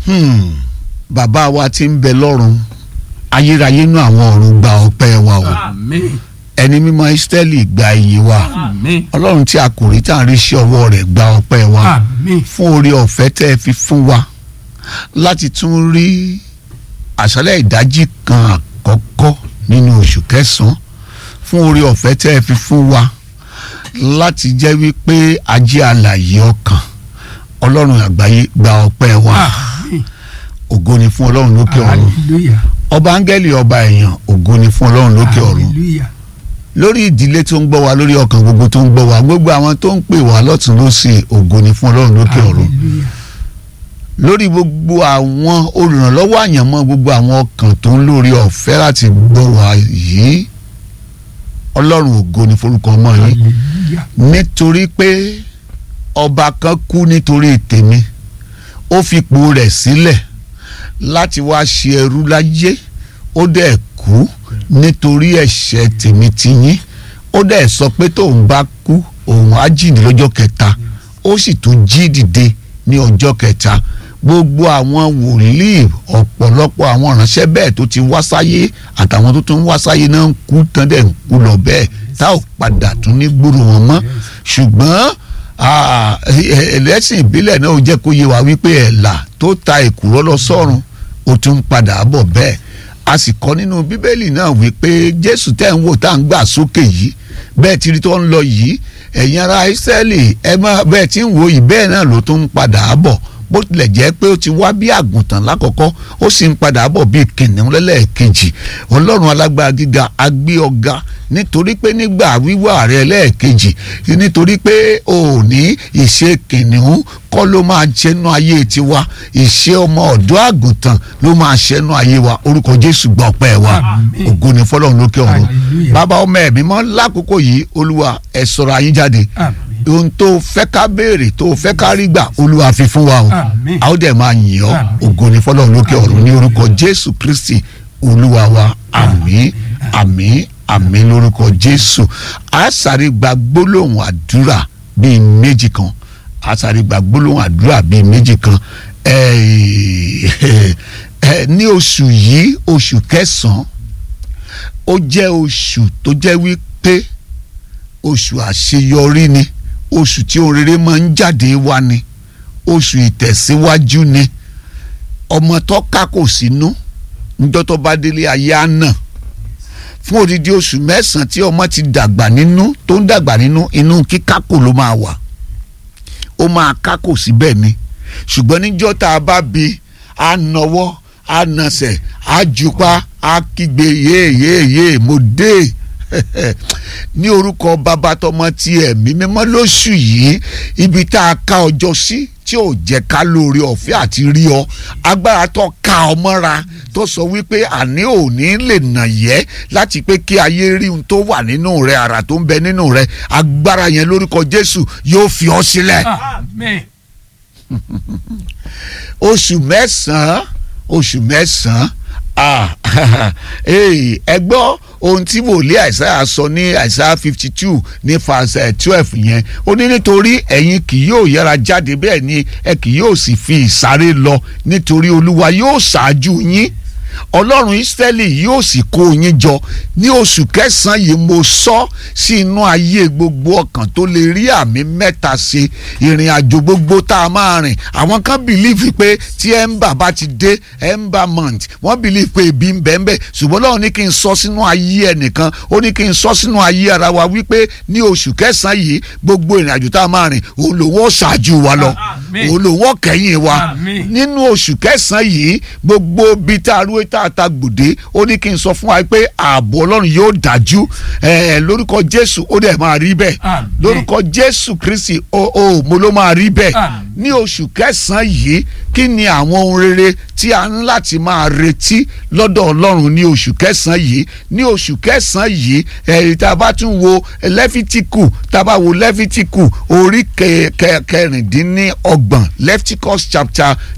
Hmm. bàbá wa tí ń bẹ lọ́run ayérayé nú àwọn ọ̀run gba ọpẹ́ wa o àmín ẹni mímọ́ Ísírẹ́lì gba iyì wa àmín ọlọ́run tí a kò rí tá à ń rí sí ọwọ́ rẹ̀ gba ọpẹ́ wa àmín fún oore ọ̀fẹ́ tẹ́ ẹ fi fún wa láti tún rí àṣálẹ́ ìdájí kan àkọ́kọ́ nínú oṣù kẹsàn-án fún oore ọ̀fẹ́ tẹ́ ẹ fi fún wa láti jẹ́ wípé ajé alààyè ọkàn ọlọ́run àgbáyé gba ọpẹ́ wa àmín ògo ni fún ọlọ́run lókè ọ̀run hallelujah ọba áńgẹ́lì ọba èèyàn ògo ni fún ọlọ́run lókè ọ̀run hallelujah lórí ìdílé tó ń gbọ́ wa lórí ọkàn gbogbo tó ń gbọ́ wa gbogbo àwọn tó ń pè wá lọ́tún lósì ògo ni fún ọlọ́run lókè ọ̀run hallelujah lórí gbogbo àwọn olùrànlọ́wọ́ àyànmọ́ gbogbo àwọn ọkàn tó ń lórí ọ̀fẹ́ láti gbọ́ wa yìí ọlọ́run ògo ni forúkọ ọmọ yín hallelujah nítorí pé ọba kan kú nítorí tèmi ó fipò rẹ̀ sílẹ̀ láti wá ṣe ẹrú láyé ó dẹ̀ kú nítorí ẹ̀ṣẹ̀ tèmi ti yín ó dẹ̀ sọ pé tóun bá kú òun á jíǹde lọ́jọ́ kẹta ó sì tún jí dìde ní ọjọ́ kẹta gbogbo àwọn wòlíì ọ̀pọ̀lọpọ̀ àwọn ìránṣẹ́ bẹ́ẹ̀ tó ti wá sáyé àtàwọn tó tún wá sáyé náà ń kú tán dẹ̀ ń kú lọ bẹ́ẹ̀ tá ò padà tún ní gbúrò wọn mọ́ ṣùgbọ́n ah, ẹlẹ́sìn ìbílẹ̀ náà ó jẹ́ kó yé wa wípé ẹ̀là tó ta èkùrọ́ lọ sọ́run ó tún ń padà bọ̀ bẹ́ẹ̀ a sì kọ́ nínú bíbélì náà wípé jésù tẹ́ ń wò tá à ń gbà sókè yìí bẹ́ẹ̀ tí tó ń lọ yìí ẹ̀yin ará ìsírẹ́lì ẹ má bẹ́ẹ̀ tí ń wò yìí bẹ́ẹ̀ náà ló tún ń padà bọ̀ bó tilẹ̀ jẹ́ pé ó ti wá bí àgùntàn lákọ̀ọ́kọ́ ó sì ń padà bọ̀ bí kìnìún lẹ́lẹ́ẹ̀kejì ọlọ́run alágbára gíga agbé ọ̀gá nítorí pé nígbà wíwá rẹ lẹ́ẹ̀kejì nítorí pé ò ní ìṣe kìnìún kọ́ ló máa ṣẹ́nu ayé tiwa ìṣe ọmọ ọ̀dọ́ àgùntàn ló máa ṣẹ́nu ayé wa orúkọ jésù gbọ́ ọpẹ́ wa Àmín. ògo ni fọlọ́run lókè ọ̀run Hallelujah. bàbá ọmọ ẹ̀mí mọ́ lákòókò yìí olúwa ẹ̀ sọ̀rọ̀ ayé jáde àmín ohun tó fẹ́ ká béèrè tó fẹ́ ká rí gbà olúwa fi fún wa o Àmín. a ó dẹ̀ máa yìn ọ́ Àmín. ògo ni fọlọ́run lókè ọ̀run ní orúkọ jésù kristi olúwa wa àmín àmín àmín lórúkọ jésù a sáré gba gbólóhùn àdúrà bíi méjì kan a sáré gba gbólóhùn àdúrà bíi méjì kan Eh, eh, ní oṣù yìí oṣù kẹsàn-án ó jẹ́ oṣù tó jẹ́ wípé oṣù àṣeyọrí ni oṣù tí ohun rere máa ń jáde wá ni oṣù ìtẹ̀síwájú ni ọmọ tó ká kò sínú níjọ́ tó bá délé ayé á nà fún odidi oṣù mẹ́sàn-án tí ọmọ ti dàgbà nínú tó ń dàgbà nínú inú kíkákò ló máa wà ó máa kákò síbẹ̀ ni ṣùgbọ́n níjọ́ tá a bá bi á nọwọ́ á nasẹ̀ á jupá á kígbe yéèyéèyé mo dé ní orúkọ bàbá tọmọ ti ẹ̀mí mímọ́ lóṣù yìí ibi tá a ká ọjọ́ sí tí ò jẹ́ ká lóore ọ̀fẹ́ àti rí ọ agbára tó ká ọ mọ́ra tó sọ wípé àní òní lè nà yẹ́ láti pé kí ayé rí ohun tó wà nínú rẹ àrà tó ń bẹ nínú rẹ agbára yẹn lórúkọ Jésù yóò fi ọ sílẹ̀ àmín oṣù mẹ́sàn-án oṣù mẹ́sàn-án ah, hey, ẹ gbọ́ ohun tí wòlíì àìsáyà sọ ní àìsáyà fifty two ní fàṣẹ twelve yẹn ó ní nítorí ẹ̀yin kì yóò yára jáde bẹ́ẹ̀ ni ẹ kì yóò sì fi ìsáré lọ nítorí olúwa yóò ṣáájú yín ọlọ́run ìsírẹ́lì yóò sì kó yín jọ ní oṣù kẹsàn-án yìí mo sọ sí inú ayé gbogbo ọkàn tó lè rí àmì mẹ́ta ṣe ìrìn àjò gbogbo tá a máa rìn àwọn kan bìlíìfì pé tí ẹ̀ńbà bá ti dé ẹ̀ńbà month wọ́n bìlíìfì pé ebi ń bẹ́ẹ̀ bẹ́ẹ̀ ṣùgbọ́n Ọlọ́run ní kí n sọ sínú ayé ẹnìkan ó ní kí n sọ sínú ayé ara wa wípé ní oṣù kẹsàn-án yìí gbogbo ìrìn àjò tá a máa rìn òun lòun ó ṣáájú wa lọ Àmín. òun lòun ó kẹ́yìn wa Àmín. nínú oṣù kẹsàn-án yìí gbogbo bíi tá a rú tá a ta gbòde ó ní kí n sọ fún wa pé ààbò ọlọ́run yóò dájú ẹ̀ lórúkọ jésù ó dẹ̀ máa rí bẹ́ẹ̀ Àmín. lórúkọ jésù kristi ó ó mo ló máa rí bẹ́ẹ̀ Àmín. ní oṣù kẹsàn-án yìí kí ni àwọn ohun rere tí a ń láti máa retí lọ́dọ̀ ọlọ́run ní oṣù kẹsàn-án yìí ní oṣù kẹsàn-án yìí ẹ̀rí tá a bá tún wo lẹ́fítíkù tá a bá wo lẹ́fítíkù orí kẹ- kẹ- kẹrìndínlọ́gbọ̀n leviticus chapter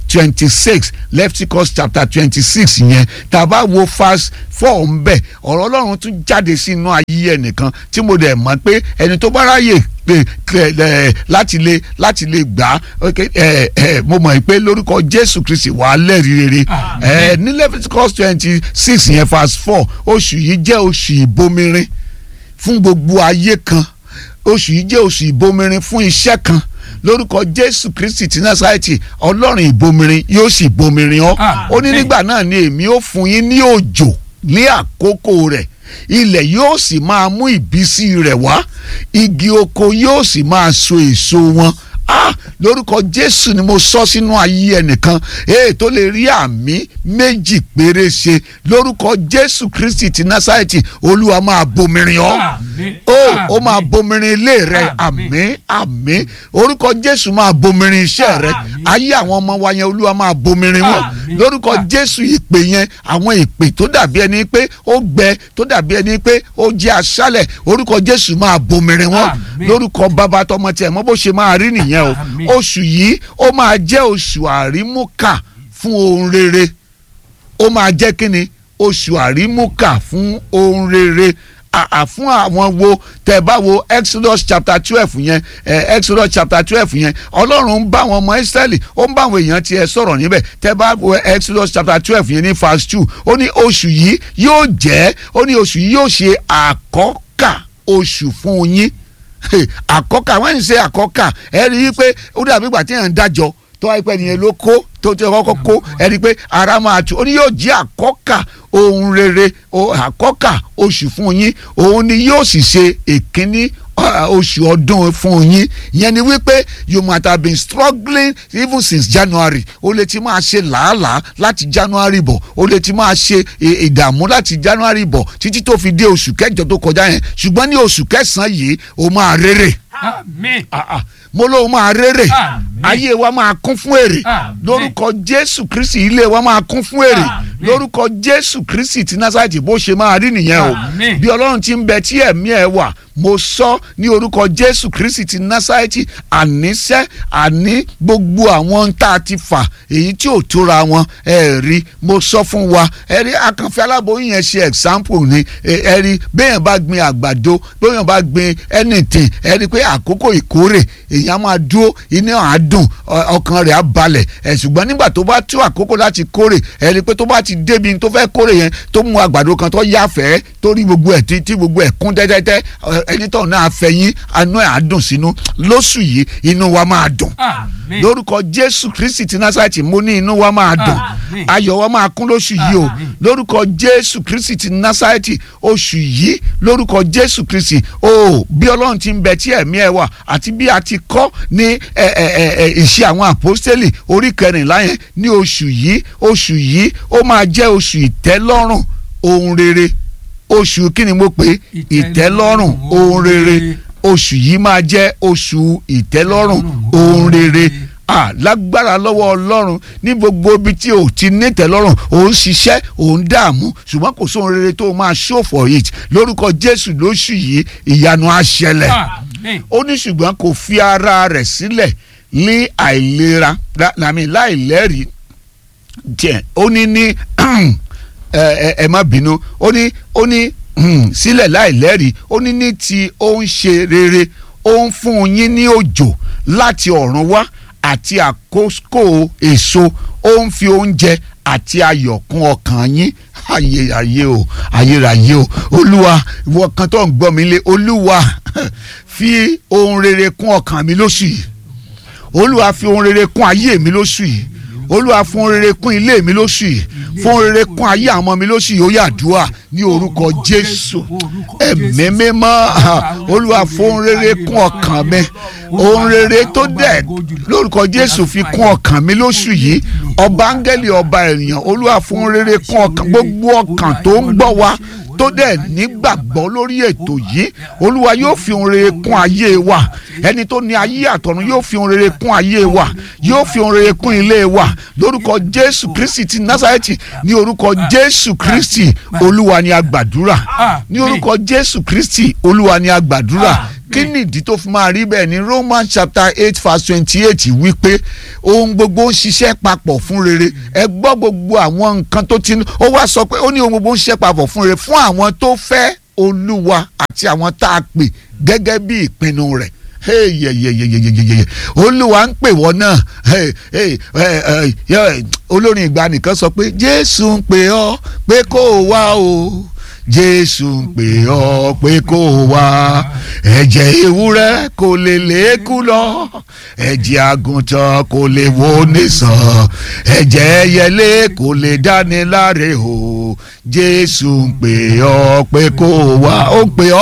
twenty six Leviticus chapter twenty six yẹn tá a bá wo verse four ń bẹ̀ ọ̀rọ̀ ọlọ́run tún jáde sínú ayé ẹnìkan tí mo dẹ̀ mọ̀ pé ẹni tó bá ráyè pé ẹ láti lè láti lè gbà á ẹ ẹ mo mọ̀ pé lórúkọ Jésù Kristi wàá lẹ́rìí rere ẹ ní Leviticus twenty six yẹn verse four oṣù yìí jẹ́ oṣù ìbomirin fún gbogbo ayé kan oṣù yìí jẹ́ oṣù ìbomirin fún iṣẹ́ kan lórúkọ jésù kristi ti násàrẹ́tì ọlọ́run ìbomirin yóò sì bomirin ọ́ ó ní nígbà náà ni èmi ó fún yín ní òjò ní àkókò rẹ̀ ilẹ̀ yóò sì máa mú ìbísí rẹ̀ wá igi oko yóò sì máa so èso wọn ah lórúkọ jésù ni mo sọ sínú ayé ẹnìkan èè tó lè rí àmì méjì péré ṣe lórúkọ jésù kristi ti násàrẹ́tì olúwa máa bomirin ọ́ ó ó máa bomirin ilé rẹ àmín àmín orúkọ jésù máa bomirin iṣẹ́ rẹ ayé àwọn ọmọ wa yẹn olúwa máa bomirin wọn lórúkọ jésù ìpè yẹn àwọn ìpè tó dàbí ẹni pé ó gbẹ tó dàbí ẹni pé ó jẹ́ aṣálẹ̀ orúkọ jésù máa bomirin wọn lórúkọ bàbá tọmọ tiẹ̀ mọ́ bó ṣe máa rí nìyẹn o oṣù yìí ó máa jẹ́ oṣù àrímúkà fún ohun rere ó máa jẹ́ kí ni oṣù àrímúkà fún ohun rere àà fún àwọn wo tẹ bá wo Exodus chapter twelve yẹn eh, Exodus chapter twelve yẹn Ọlọ́run ń bá àwọn ọmọ Ísírẹ́lì ó ń bá àwọn èèyàn tiẹ̀ sọ̀rọ̀ níbẹ̀ tẹ bá wo Exodus chapter twelve yẹn ní verse two ó ní oṣù yìí yóò jẹ́ ó ní oṣù yìí yóò ṣe àkọ́kà oṣù fún yín àkọ́kà wọ́n ń ṣe àkọ́kà ẹ rí i pé ó dàbí ìgbà tí èèyàn ń dájọ́ tó wáyé pé ẹnìyẹn ló kó tó ti kọ́kọ́ kó ẹ rí i pé ara máa tù ó ní yóò jẹ́ àkọ́kà ohun rere àkọ́kà oṣù fún yín òun ni yóò sì ṣe èkínní oṣù ọdún fún yín yẹn ni wípé you might have been struggling even since January o lè ti máa ṣe làálàá láti January bọ̀ o lè ti máa ṣe ìdààmú láti January bọ̀ títí tó fi dé oṣù kẹjọ tó kọjá yẹn ṣùgbọ́n ní oṣù kẹsàn-án yìí o máa rere. Àmín. mo lóun máa rere ayé wa máa kún fún èrè lórúkọ Jésù Kristi ilé wa máa kún fún èrè lórúkọ Jésù Kristi ti Násárẹ́tì bó ṣe máa rí nìyẹn o bí Ọlọ́run ti ń bẹ tí ẹ̀mí ẹ̀ wà mo sọ ní orúkọ Jésù Kristi ti Násárẹ́tì àníṣẹ́ àní gbogbo àwọn tá a ti fà èyí tí ò tóra wọn ẹ rí mo sọ fún wa ẹ rí akànfẹ́ aláboyún yẹn ṣe example ni ẹ rí béèyàn bá gbin àgbàdo béèyàn bá gbin anything ẹ rí pé àkókò ìkórè èèyàn máa dúró iná àádùn ọkàn rẹ̀ á balẹ̀ ẹ̀ ṣùgbọ́n nígbà tó bá tó àkókò láti kórè ẹ rí pé tó bá ti débi tó fẹ́ kórè yẹn tó mú àgbàdo kan tó yáfẹ́ tó rí gbogbo ẹ̀ tí gbogbo ẹ̀ kún tẹ́tẹ́tẹ́ ẹni tó náà fẹ̀yìn anú ẹ̀ á dùn sínú lóṣù yìí inú wa máa dùn lórúkọ Jésù Kristi ti Násárẹ́tì mo ní inú wa máa dùn ayọ̀ wa máa kún lóṣù yìí o lórúkọ Jésù Kristi ti Násárẹ́tì oṣù yìí lórúkọ Jésù Kristi o bí Ọlọ́run ti ń bẹ tí ẹ̀mí ẹ̀ wà àti bí a ti kọ́ ní ìṣe àwọn àpọ́stélì orí kẹrìnlá yẹn ní oṣù yìí oṣù yìí ó máa jẹ́ oṣù ìtẹ́lọ́rùn ohun rere oṣù kí ni mo pè ìtẹ́lọ́rùn ohun rere oṣù yìí máa jẹ́ oṣù ìtẹ́lọ́rùn ohun rere ah lágbára lọ́wọ́ ọlọ́run ní gbogbo ibi tí o ti nítẹ̀lọ́rùn ò ń ṣiṣẹ́ ò ń dààmú ṣùgbọ́n kò sóhun rere tó máa show for it lórúkọ jésù lóṣù yìí ìyanu á ṣẹlẹ̀ ó ní ṣùgbọ́n kò fi ara rẹ̀ sílẹ̀ ní àìlera làmì láìlẹ́rìí jẹ́ ó ní ní ẹ má bínú ó ní ó ní sílẹ̀ láìlẹ́rìí ó ní ní ti ó ń ṣe rere ó ń fún yín ní òjò láti ọ̀run wá àti àkókò èso ó ń fi oúnjẹ àti ayọ̀ kún ọkàn yín ayé ayé o ayérayé o olúwa ìwọ kan tó ń gbọ́ mi lé olúwa fi ohun rere kún ọkàn mi lóṣù yìí olúwa fi ohun rere kún ayé mi lóṣù yìí olúwa fún ohun rere kún ilé mi lóṣù yìí fún ohun rere kún ayé àwọn ọmọ mi lóṣù yìí ó yá àdúrà ní orúkọ jésù ẹ̀mí mímọ́ olúwa fún ohun rere kún ọkàn mi ohun rere tó dẹ̀ lórúkọ jésù fi kún ọkàn mi lóṣù yìí ọba áńgẹ́lì ọba ènìyàn olúwa fún ohun rere kún ọkàn gbogbo ọkàn tó ń gbọ́ wa tó dẹ̀ nígbàgbọ́ lórí ètò yìí olúwa yóò fi ohun rere kún ayé wa ẹni tó ní ayé àtọ̀run yóò fi ohun rere kún ayé wa yóò fi ohun rere kún ilé wa lórúkọ jésù kristi ti násàrẹ́tì ní orúkọ jésù kristi olúwa ni a gbàdúrà ní orúkọ jésù kristi olúwa ni a gbàdúrà kí nìdí tó fi máa rí bẹ́ẹ̀ ni Roman chapter eight verse twenty eight wípé ohun gbogbo ń ṣiṣẹ́ papọ̀ fún rere ẹ gbọ́ gbogbo àwọn nǹkan tó ti ó wá sọ pé ó ní ohun gbogbo ń ṣiṣẹ́ papọ̀ fún rere fún àwọn tó fẹ́ olúwa àti àwọn tá a pè gẹ́gẹ́ bí ìpinnu rẹ̀ yeyeyeyeyeyeye olúwa ń pè wọ́n náà olórin ìgbà nìkan sọ pé jésù ń pè ọ́ pé kó o wá o jésù ń pè ọ́ pé kó o wá ẹ̀jẹ̀ ewúrẹ́ kò lè lékú lọ ẹ̀jẹ̀ àgùntàn kò lè wo nìsàn ẹ̀jẹ̀ ẹyẹlé kò lè dáni láre o jésù ń pè ọ́ pé kó o wá ó ń pè ọ́.